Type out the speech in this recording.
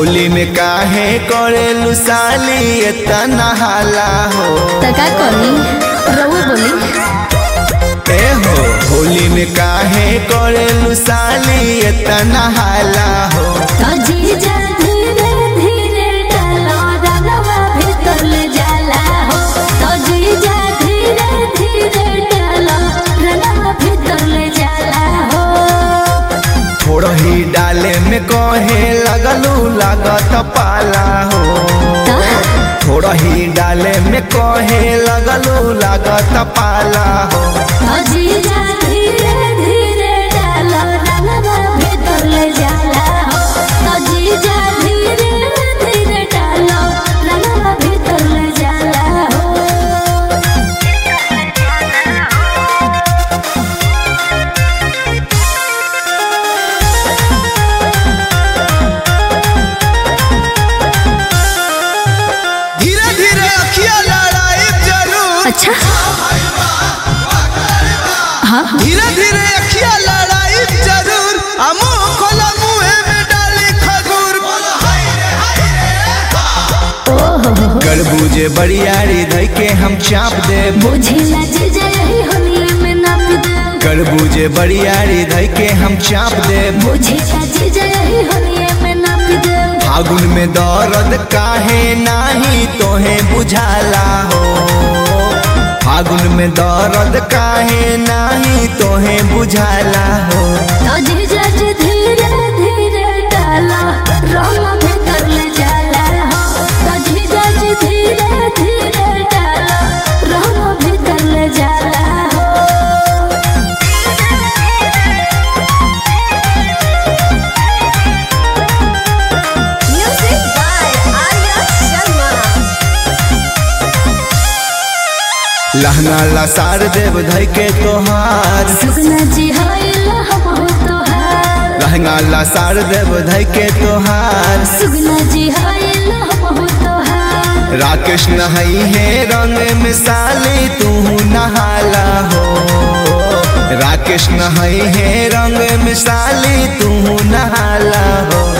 होली में काहे करेलू साली इतना हाला हो त का करी रउआ बोली ए हो होली में काहे करेलू साली इतना हाला हो तो जीजा धीरे धीरे डालो रंगवा भीतर ले जाला हो तो जीजा धीरे धीरे डालो रंगवा भीतर ले जाला हो थोड़ा ही डाले में कहे लगलू लागत पाला हो तो थोड़ा ही डाले में कहे लगलू लागत पाला हो तो जीजा धीरे धीरे डालो रंगवा भीतर ले जाला हो तो जीजा धीरे धीरे डालो रंगवा भीतर ले जाला हो धीरे धीरे अखिया लड़ाई जरूर अच्छा हाँ धीरे धीरे अखिया लड़ाई जरूर अमो खोला मुहे में डाली खजूर गड़बूजे बड़ियारी धई के हम चाप दे बुझिला जे जय होलिया में नाप दे गड़बूजे बड़ियारी धई के हम चाप दे बुझिला जे जय होलिया में नाप दे फागुन में दर्द काहे नाही तोहे बुझाला हो फागुन में दर्द काहे नाही तोहे बुझाला हो तो जीजा जी धीरे धीरे डाला रंग भीतर ले जाला हो तो जीजा जी धीरे धीरे डाला रंग भीतर ले जाला हो Music by Arya Sharma. लहंगा लसार देव धई के तोहार सुगना जी होइला हम हो तोहार लहंगा लसार देव धई के तोहार सुगना जी होइला हम हो तोहार राकेश नहई है रंग मिसाली तू नहाला हो राकेश नहई है रंग मिसाली तू नहाला हो